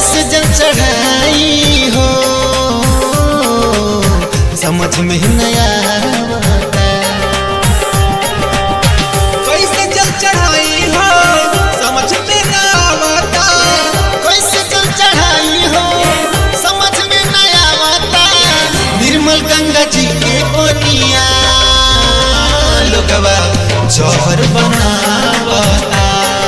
कैसे जल चढ़ाई हो समझ में नया कैसे जल चढ़ाई हो समझ में ना आवता कैसे जल चढ़ाई हो समझ में नया आता निर्मल गंगा जी के ओनिया लोगवा जौहर बनावता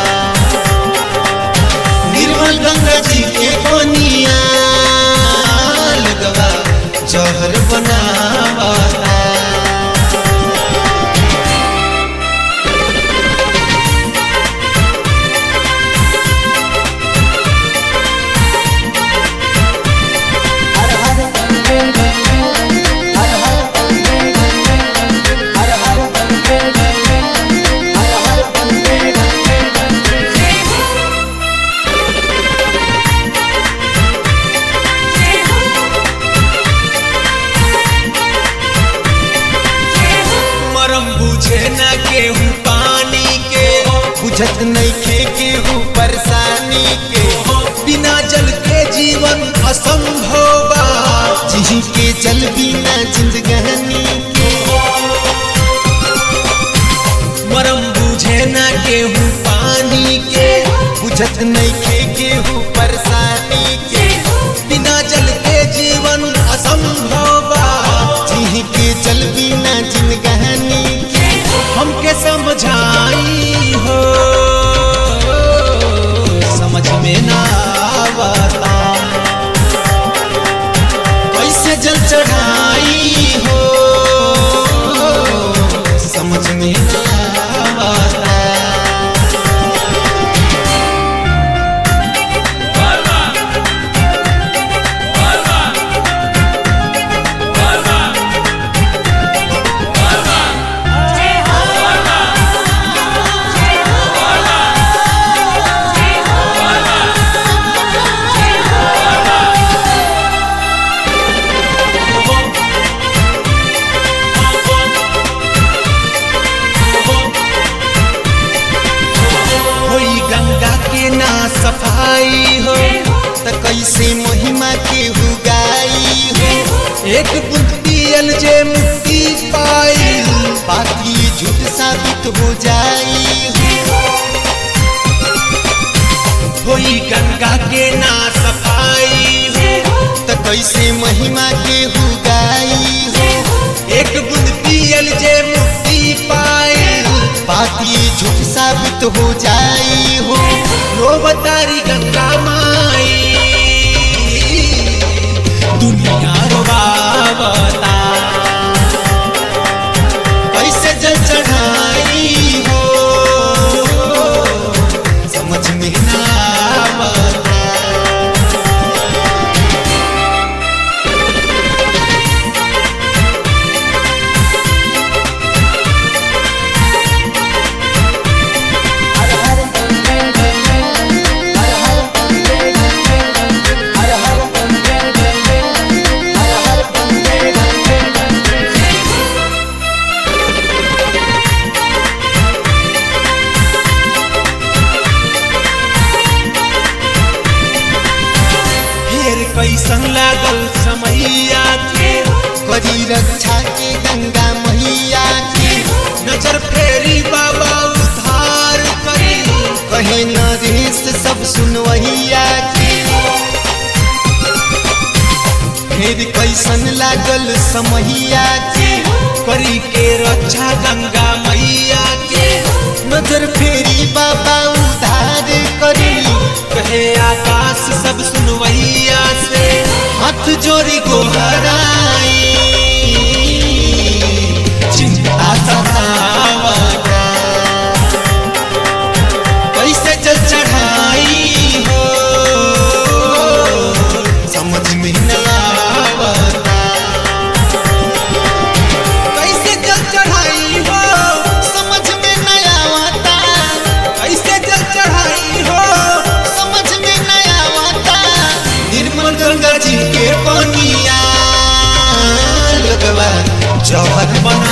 निर्मल गंगा जी के ओनिया लोगवा जौहर बनावता मरम बुझे ना केहू पानी के बुझत नहीं खे केहू परेशानी के बिना जल के जीवन असंभव बा जी के जल बिना जिंदगानी के मरम बुझे ना केहू पानी के बुझत नहीं खे केहू परेशानी के बिना जल के जीवन असंभव बा जी के जल बिना जिंदगानी के हमके समझाई हो समझ में ना आवता कैसे जल चढ़ाई हो समझ में ना आता होई गंगा के ना सफाई हो त कैसे महिमा के हुगाई हो एक बूंद पियल जे मुक्ति पाई बाकी झूठ साबित हो जाई हो होई गंगा के ना सफाई हो त कैसे महिमा के हुगाई हो एक बूंद पियल जे मुक्ति पाई बाकी झूठ साबित हो जाई हो रोवतारी गंगा माई दुनिया रोवावता कैसे जल चढ़ाई हो समझ में ना आवता फिर कैसन लागल समैया के करी रक्षा के गंगा मैया की नजर फेरी बाबा उद्धार करी कहे नरेश सब सुनवैया की फिर कैसन लागल समैया की करी के रक्षा गंगा मैया के नजर फेरी बाबा उधार करी कहे आकाश सब सुनवैया से हाथ जोड़ी गोहराई चिंता सतावता कैसे जल चढ़ाई हो समझ में न आवता कैसे जल चढ़ाई हो समझ में न आवता कैसे जल चढ़ाई हो समझ में न आवता निर्मल गंगा जी के पनिया लगवा जौहर बना